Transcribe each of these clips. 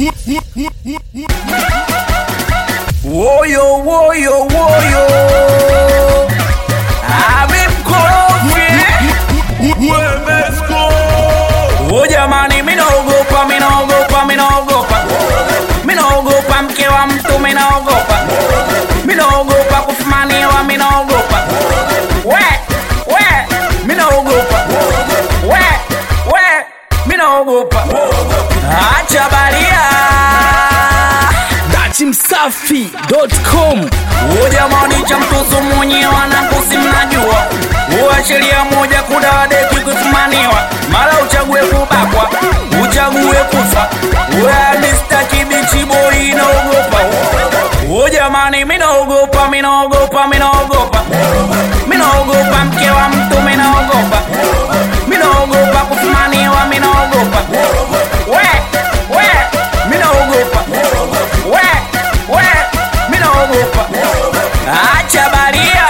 Woyo woyo woyo, amemkorofi o jamani, minaogopa minaogopa minaogopa minaogopa mke wa mtu minaogopa minaogopa kufumaniwa minaogopa we we minaogopa we we minaogopa acha baria datimsafi.com O jamani cha mtoto mwenyewe anakosi mnajua Uwa sheria moja kudadeki kufumaniwa Mara uchague kubakwa, uchague kufa Uwa Mr. Kibichi boy inaogopa O jamani minaogopa, minaogopa, minaogopa Minaogopa mke wa mtu minaogopa Minaogopa kufumaniwa minaogopa We, we, minaogopa We, we, minaogopa Acha baria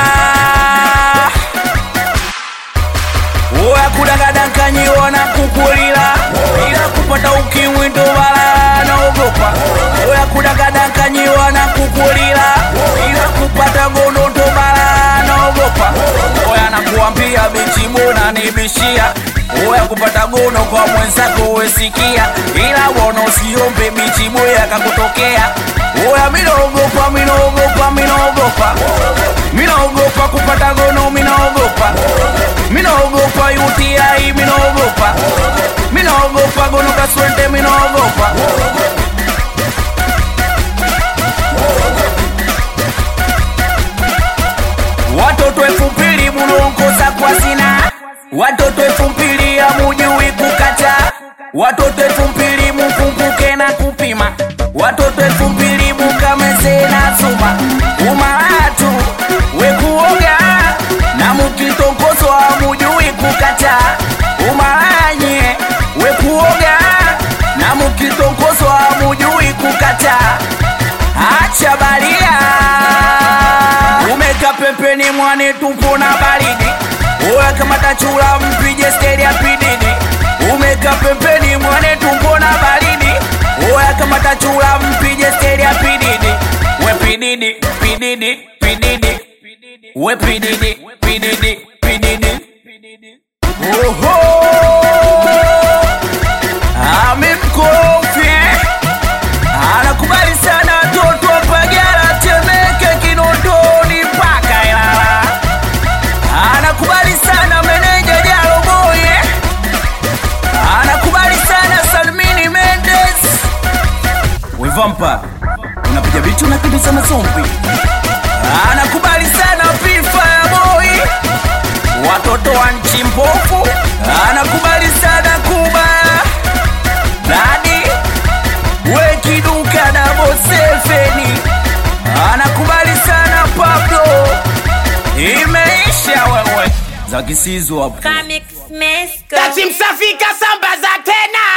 Oya kudangadakanyiwa na kukulila ila kupata ukimwi ndo bala naogopa Oya kudangadakanyiwa na kukulila ila kupata gono ndo bala naogopa Oya nakuambia bichi bona nibishia Oya kupata gono kwa mwenzako wesikia ila wono usiombe bichi boya kakutokea Oya minaogopa minaogopa minaogopa minaogopa kupata gono minaogopa minaogopa UTI minaogopa minaogopa gono kaswende minaogopa watoto elfu mbili munaongoza kwa zina watoto elfu mbili amujui kukata watoto elfu mbili mukumbuke na kupima watoto elfu mbili mukameze na zuma umaratu wekuoga na mukitongozwa mujui kukata umaranye wekuoga na mukitongozwa mujui kukata acha baria umeka pempeni mwane tupo na baridi oya kamata chula mpije steri ya pididi umeka pempeni mwane tupo na baridi oya kamata chula mpije steri ya pididi we pididi pididi pididi we pididi pididi pididi oho amemkorofi anakubali sana toto pagara temeke kinondoni mpaka ilala anakubali sana meneja jaloboye anakubali sana salmini mendes wevampa unapiga bitu unakimbiza mazombi anakubali sana pifa ya boy watoto wa nchi mbovu anakubali sana kubaya dadi wekiduka na bosefeni anakubali sana pablo imeisha wewe za kisizo hapo Comics Mesco. Datimsafi kasambaza tena